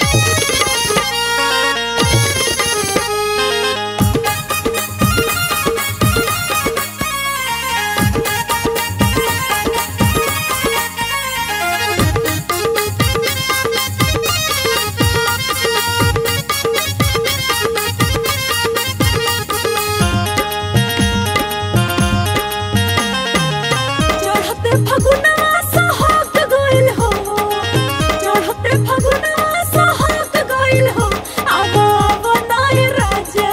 चढ़ते फगुनवा सोहाग गइल हो चढ़ते फगुनवा सोहाग गइल हो आवा आवा नाय राजा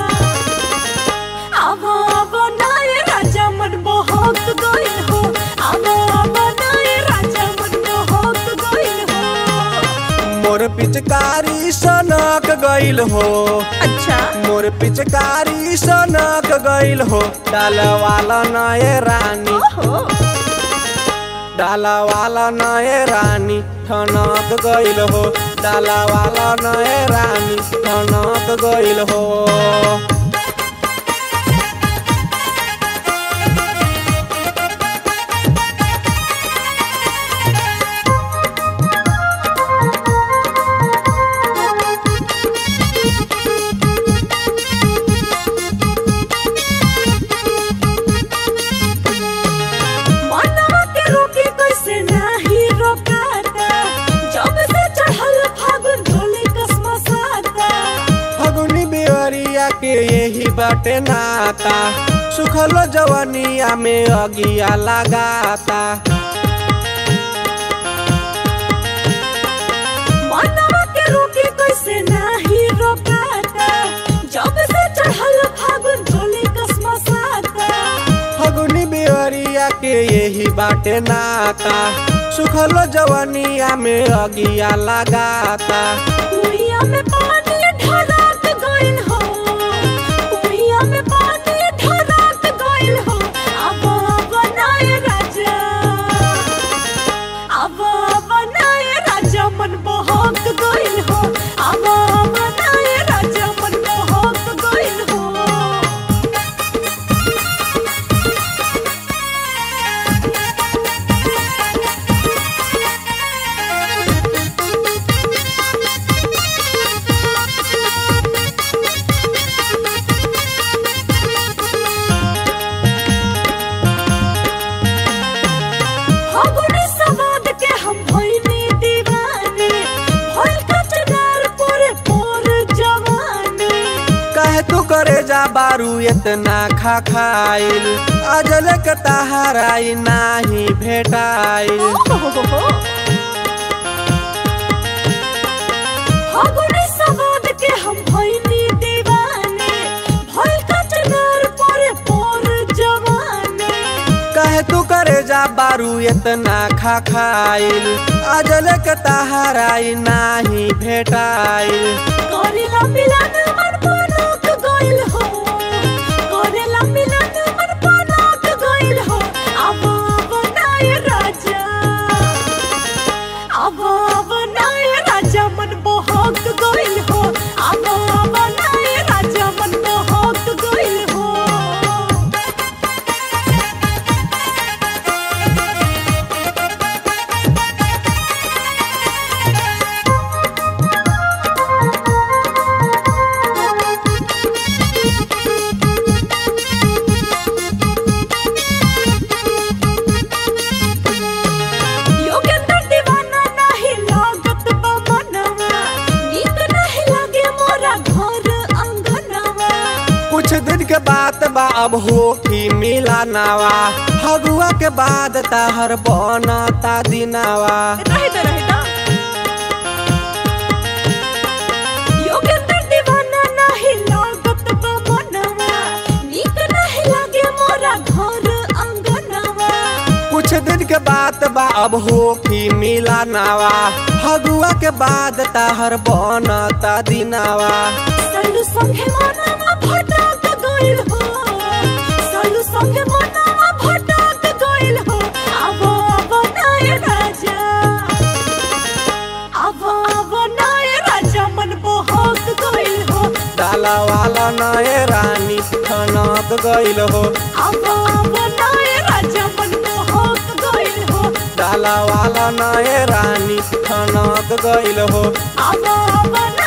आवा आवा नाय राजा मन मोहक गइल हो आवा आवा नाय राजा मन मोहक गइल हो मोर पिचकारी सनक गइल हो अच्छा मोर पिचकारी सनक गइल हो डाल वाला नए रानी ओहो डाला वाला नए रानी ठनक गइल हो डाला वाला नए रानी ठनक गइल हो मनवा के रोके कैसे नाही रोकाता जब से चढ़ल फागुन ढोली कसमा साता फगुनी बेवरिया के यही बाटे नाता सुखलो जवनिया में अगिया लगाता मनवा के रोके कैसे नाही रोकाता जब से चढ़ल फागुन ढोली कसमा साता फगुनी बेवरिया के यही बाटे नाता सुखलो जवनिया में अगिया लगाता कुइया में पानी ढरात गइल हो कुइया में पानी ढरात गइल हो अब बनाए राजा अब बनाए राजा मन बहक गइल हो अब बनाए राजा मन बहक गइल हो फागुनी सवाद के हम भइनी दीवाने भइल कचनार पोरे पोर जवाने कहे तू करे जा बारू इतना खा खाइल अजल के तहाराई नाही भेटाइल फागुनी सवाद के हम भइनी दीवाने भइल कचनार पोरे पोर जवाने कहे तू करे जा बारू इतना खा खाइल अजल के तहाराई नाही भेटाइल करेला मिलन मन पनक गइल हो करेला मिलन मन पनक गइल हो अब बनाए राजा अब बनाए राजा मन बहक गइल हो अब बनाए राजा मन बहक गइल हो योगेंद्र दीवाना नाही लागत बा मनवा नीक नाही लागे मोरा घर अंगनवा कुछ दिन के बात बा अब हो की मिला नावा फगुआ के बाद तहर बनता दिनावा रहे तो रहे ना योगेंद्र दीवाना नाही लागत बा मनवा नीक नाही लागे मोरा घर अंगनवा कुछ दिन के बात बा अब हो की मिला नावा फगुआ के बाद तहर बनता दिनावा सालू संगे मनवा भटक गइल हो सालू संगे मनवा भटक गइल हो अब बनाए राजा अब बनाए राजा मन बहक गइल हो डाला वाला नए रानी ठनक गइल हो अब बनाए राजा मन बहक गइल हो डाला वाला नए रानी ठनक गइल हो अब अब ना